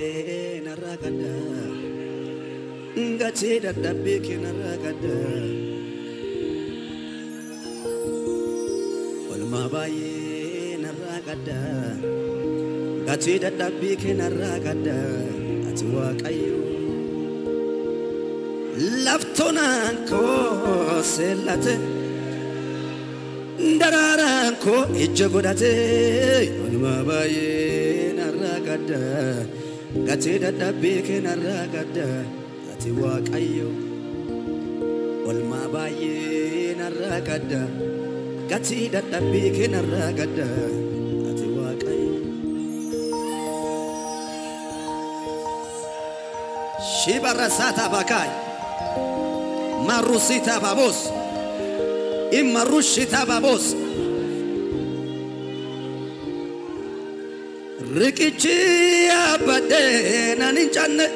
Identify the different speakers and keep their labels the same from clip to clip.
Speaker 1: baay'ee narraa gadda gatii dadhabbii kee narraa gadda olmaa baay'ee narraa gadda gatii dadhabbii kee narraa gadda ati waaqayyo laftonaan koo seellate daraaraan koo ija godhate olmaa baay'ee narraa gadda gatii dadhabbii kee narraa gadda ati waaqayyo olmaa baay'ee narraa gadda gatii dadhabbii kee narraa gadda ati waaqayyo shibarasata bakai marusita babos imarushita babos riqichi yaabadhee nan hin canne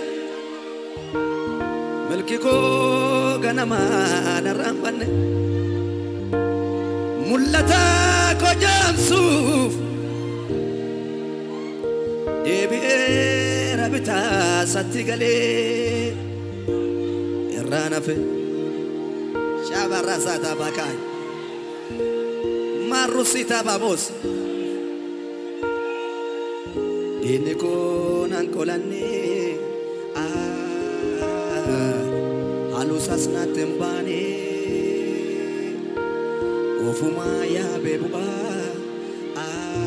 Speaker 1: milki koo ganamaa narraan banne mul'ata koo jaamsuuf deebi'ee rabitaa satti galee irraa nafe shabarraa saataa baakaay marrusitaa baabos diinni koo nan qolannee haluusas naatti hin baane ofumaa yaabee bu'aa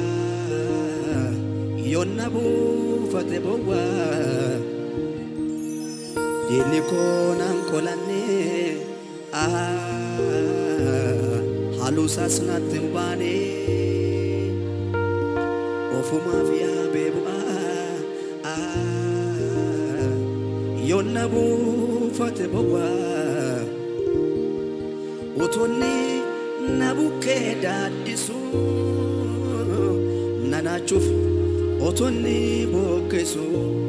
Speaker 1: yonna buufate bowwaa diinni koo nan qolannee haluusas naatti hin baane ofumaaf yaabee bu'aa yonna buufate bowwaa utonni na bukkee daaddisu nanaachuuf otonni bookkeessu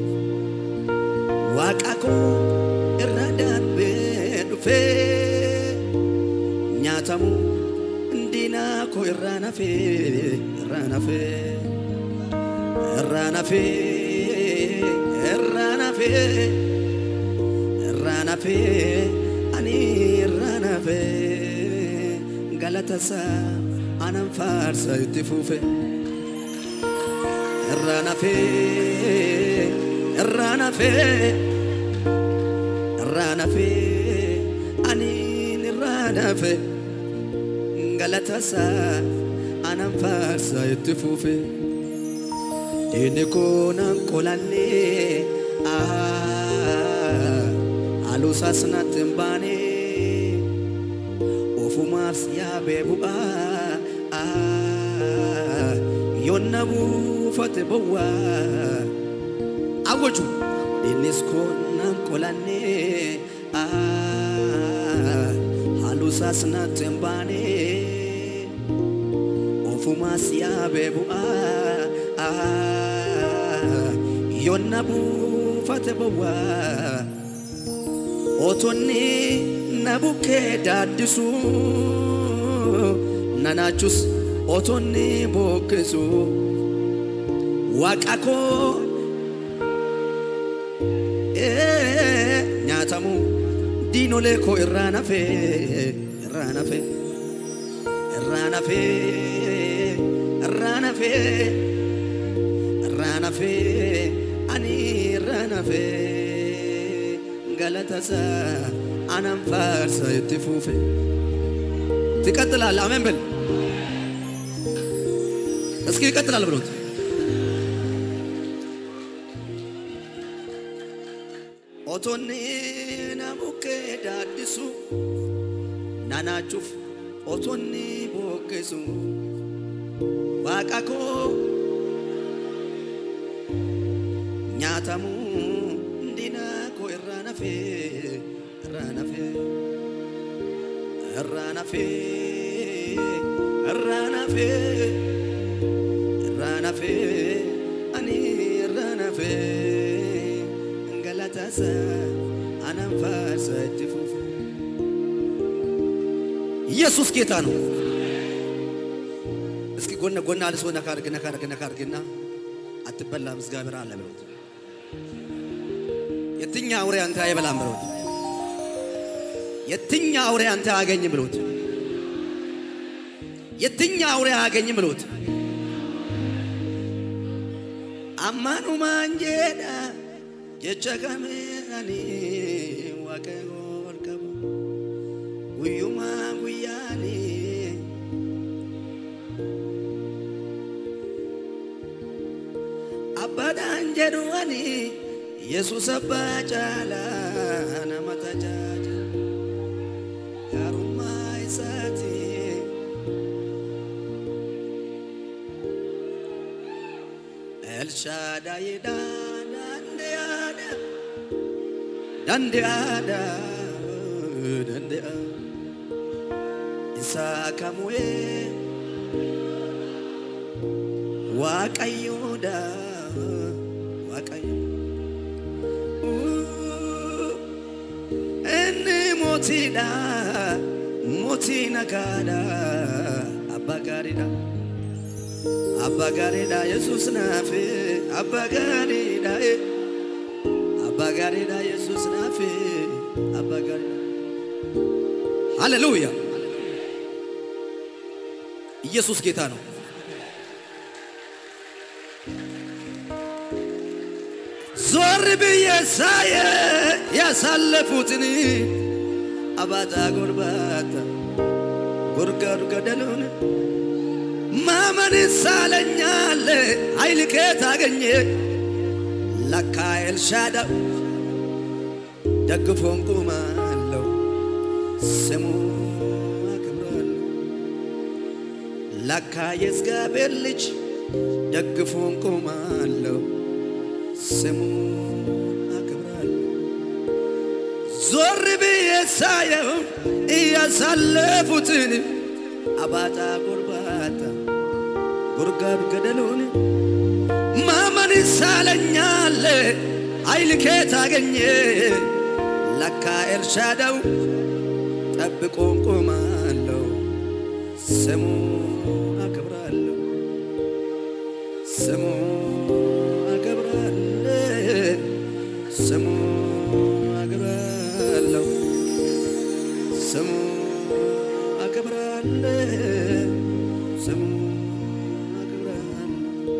Speaker 1: waaqa koo irra darbee dhufee nyaatamu diinaa koo irraa nafee irraa nafee irraa nafee irraa nafee irraa nafee ani irraa nafee galata isaa anan faarsa itti fuufe irraa nafee irraa nafee irraa nafee ani irraa nafee galata isaa anan faarsa itti fuufe diinni koo nan qolannee haluusas natti hin baane ofumaaf yaabee bu'aa yonna buufate bowwaa awwaju diinnis koo nan qolannee haluusas natti hin baane ofumaas yaabee bu'aa yonna buufate bowwaa otonni na bukkee daaddisu nanaachus otonni bookkesu waaqa koo nyaatamu diinolee koo irraa nafee irraa nafee irraa nafee irraa nafee irraa nafee ani irraa nafee galata isaa anan faarsa itti fuufe ትቀጥላለህ። አሜን በል እስኪ ይቀጥላል ብሎት ኦቶኒ ናቡኬ ዳዲሱ ናናቹፍ ኦቶኒ ቦኬሱ ዋቃኮ ኛተሙ እንዲና ኮ ኢራ ነፌ ኢራ ነፌ ኢራ ነፌ ኢራ ነፌ ኢራ ነፌ አኒ ኢራ ነፌ እንገላታሰ አናንፋሰ እጅፉፍ ኢየሱስ ጌታ ነው። እስኪ ጎነ ጎና አልሶ ነካ አድርግ ነካ አድርግ ነካ አድርግና አትበላም እግዚአብሔር አለ ብሎት የትኛ አውሬ አንተ አይበላም ብሎት፣ የትኛ አውሬ አንተ አያገኝም ብሎት፣ የትኛ አውሬ አያገኝም ብሎት አማኑ ማንጄዳ ጀቻ ከሜኒ ዋቀጎል ቀቡ ጉዩማ ጉያኒ አባዳን ጀዱዋኒ ኢየሱስ አባ ጫላ ነመ ተጃጀ ጋሩማ ይሳቲ ኤልሻዳይዳ ዳንዴያዳ ዳንዴያዳ ዳንዴያ ኢሳ ከሙዬ ዋቀዮዳ ዋቀዮ እኒ ሞቲዳ ሞቲ ነጋዳ አባ ጋሪዳ አባ ጋሪዳ የሱስ ናፌ አባ ጋሪዳ አባ ጋሪዳ የሱስ ናፌ አባ ጋሪዳ ሃሌሉያ ኢየሱስ ጌታ ነው። ዞር ብዬ ሳየ ያሳለፉትን አባጣ ጎርባታ ጉርጋዱ ገደሉን ማመን ሳለኛለ ኃይል ከየት አገኘ? ለካ ኤልሻዳይ ደግፎን ቁማለው ስሙ አክብራለሁ። ለካ የእግዚአብሔር ልጅ ደግፎን ቁማለው ስሙ አክብራለሁ። ዞር ብዬ ሳየው እያሳለፉትን አባጣ ጎርባታ ጉርጋዱ ገደሉን ማመን ሳለኛለ ኃይል ከየት አገኘ? ለካ ኤልሻዳይ ጠብቆን ቆማለሁ ስሙ አከብራለሁ ስሙ አከብራለሁ ስሙ አከብራለሁ ስሙ አከብራለሁ ስሙ አከብራለሁ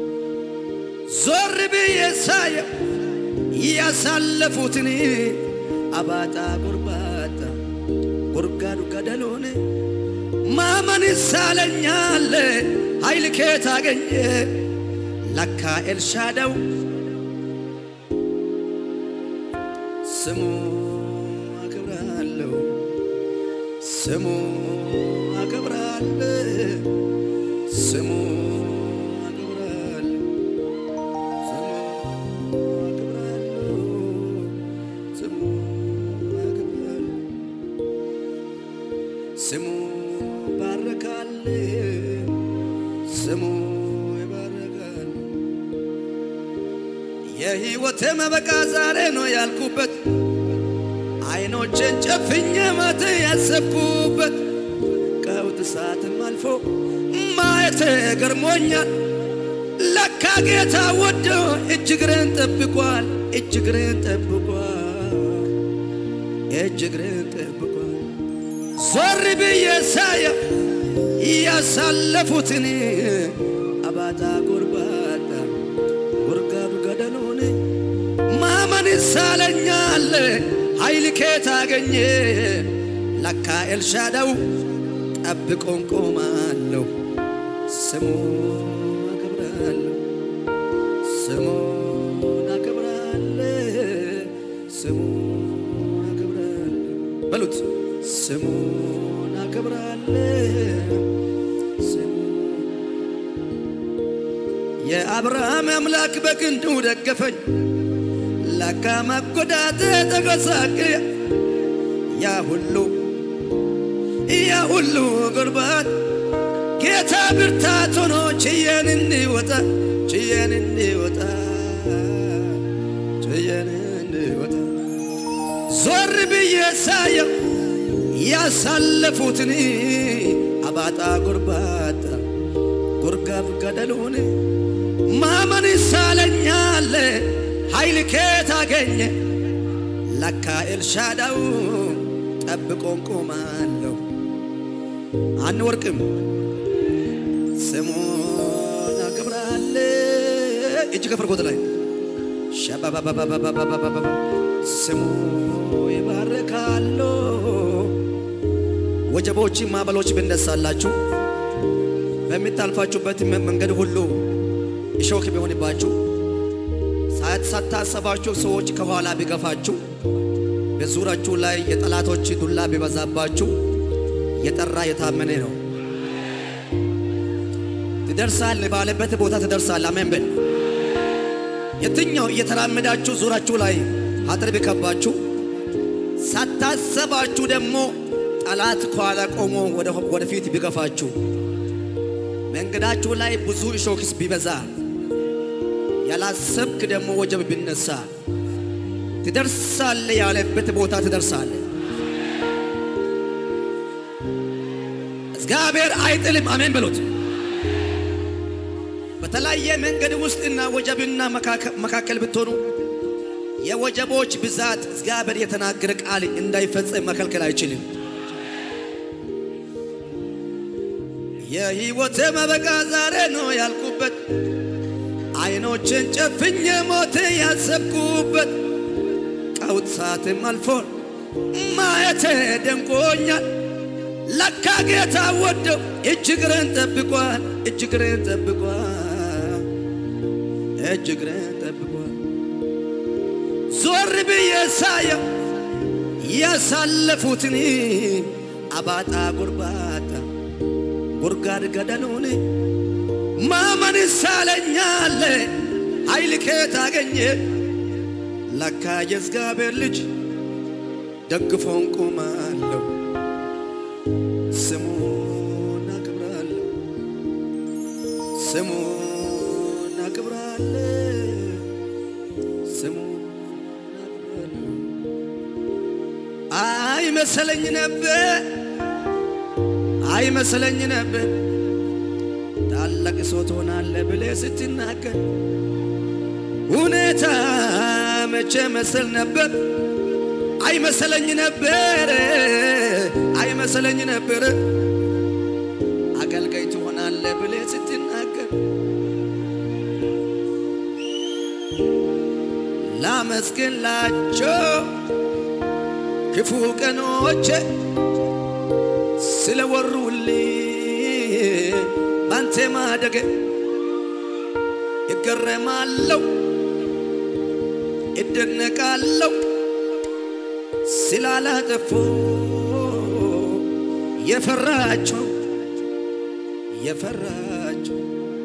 Speaker 1: ዞር ብዬ ሳየው ያሳለፉትን አባጣ ጎርባታ ጉርጋዱ ገደሉን ማመን ሳለኛለ ኃይል ከየት አገኘ? ለካ ኤልሻዳይ ስሙ አከብራለሁ ስሙ አከብራለሁ ስሙ አከብራለሁ ስሙ አከብራለሁ ስሙ አከብራለሁ ስሙ ባረካል ስሙ ይባረካል። የሕይወቴ መበቃ ዛሬ ነው ያልኩበት አይኖችን ጨፍኜ ማት ያሰብኩበት ቀውጥ ሰዓትም አልፎ ማየት ገርሞኛል። ለካ ጌታ ወዶ እጅግሬን ጠብቋል፣ እጅግሬን ጠብቋል፣ እጅግሬን ጠብቋል። ዞር ብዬ ሳየው ያሳለፉትን አባጣ ጎርባጣ ጉርጋዱ ገደሉን ማመን ሳለኛል ኃይል ከየት አገኘ? ለካ ኤልሻዳይ ጠብቆን ቆማለሁ ስሙ አከብራለሁ ስሙን አከብራለሁ ስሙን አከብራለሁ በሉት ስሙን አከብራለሁ ስሙ የአብርሃም አምላክ በክንዱ ደገፈኝ ለካ መጎዳት ተጎሳቅ ያ ሁሉ ያ ሁሉ ጉርባት ጌታ ብርታት ሆኖ ችየን እንወጣ ችየን እንወጣ ችየን እንወጣ ዞር ብዬ ሳየው ያሳለፉትን አባጣ ጎርባጣ ጉርጋብ ገደሉን ማመን ሳለኛለ ኃይል ከየት አገኘ ለካ ኤልሻዳው ጠብቆን ቆማለሁ አንወርቅም ስሙን አክብራለ እጅ ከፍርጎት ላይ ሸባባባባባባባባ ስሙ ይባርካሉ ወጀቦች ማዕበሎች ብነሳላችሁ በምታልፋችሁበት መንገድ ሁሉ እሾክ ቢሆንባችሁ ሳታሰባችሁ ሰዎች ከኋላ ቢገፋችሁ በዙራችሁ ላይ የጠላቶች ዱላ ቢበዛባችሁ የጠራ የታመነ ነው። ትደርሳል ባለበት ቦታ ትደርሳል። አሜን በል። የትኛው እየተራመዳችሁ ዙራችሁ ላይ አጥር ቢከባችሁ ሳታሰባችሁ ደግሞ ጠላት ከኋላ ቆሞ ወደፊት ቢገፋችሁ መንገዳችሁ ላይ ብዙ እሾክስ ቢበዛ ያላሰብክ ደግሞ ወጀብ ቢነሳ ትደርሳለ ያለበት ቦታ ትደርሳለ። እግዚአብሔር አይጥልም። አሜን በሉት። በተለያየ መንገድ ውስጥና ወጀብና መካከል ብትሆኑ የወጀቦች ብዛት እግዚአብሔር የተናገረ ቃል እንዳይፈጸም መከልከል አይችልም። የሕይወቴ መበቃ ዛሬ ነው ያልኩበት አይኖችን ጨፍኜ ሞት ያሰብኩበት ቀውጥ ሰዓትም አልፎ ማየቴ ደንቆኛል። ለካ ጌታ ወደው እጅግሬን ጠብቋል፣ እጅግሬን ጠብቋል፣ እጅግሬን ጠብቋል። ዞር ብዬ ሳየው ያሳለፉትን አባጣ ጉርባታ ጉርጋድ ገደሉን ማመን ሳለኛለ ኃይል ከየት አገኘ ለካ የእግዚአብሔር ልጅ ደግፎን ቆማለሁ ስሙን አክብራለሁ ስሙን አክብራለሁ ስሙን አክብራለሁ አይመሰለኝ ነበር አይመሰለኝ ነበር ታላቅ ሰው ትሆናለህ ብለህ ስትናገር ሁኔታ መቼ መሰል ነበር አይመሰለኝ ነበር አይመሰለኝ ነበር አገልጋይ ትሆናለህ ብለህ ስትናገር ላመስግንላቸው ክፉ ቀኖቼ ስለወሩልኝ ባንተ ማደግ እገረማለሁ እደነቃለሁ ስላላጠፉ የፈራቸው የፈራቸው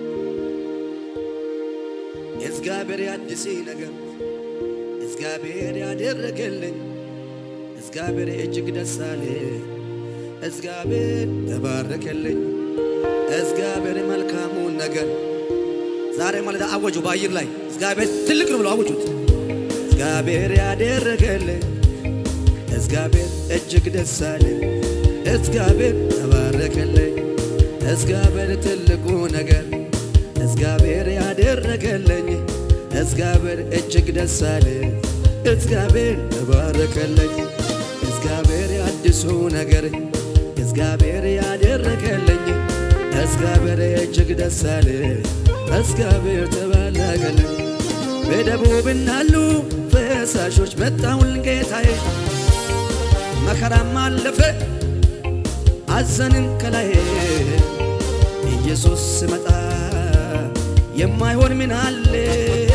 Speaker 1: እግዚአብሔር ያድሴ ነገር እግዚአብሔር ያደረገልኝ እግዚአብሔር እጅግ ደስ አለ እግዚአብሔር ተባረከልኝ እግዚአብሔር መልካሙን ነገር ዛሬ ማለት አወጁ። በአየር ላይ እግዚአብሔር ትልቅ ነው ብለው አወጁት። እግዚአብሔር ያደረገልኝ እግዚአብሔር እጅግ ደስ አለኝ እግዚአብሔር ተባረከልኝ እግዚአብሔር ትልቁ ነገር እግዚአብሔር ያደረገልኝ እግዚአብሔር እጅግ ደስ አለኝ እግዚአብሔር ተባረከልኝ እግዚአብሔር ያድሱ ነገር እግዚአብሔር ያደረገልኝ እግዚአብሔር እጅግ ደስ አለ እግዚአብሔር ተባረከልኝ። በደቡብናሉ ፈሳሾች መጣውን ጌታዬ መከራም አለፈ አዘንን ከላይ ኢየሱስ ስመጣ የማይሆን ምን አለ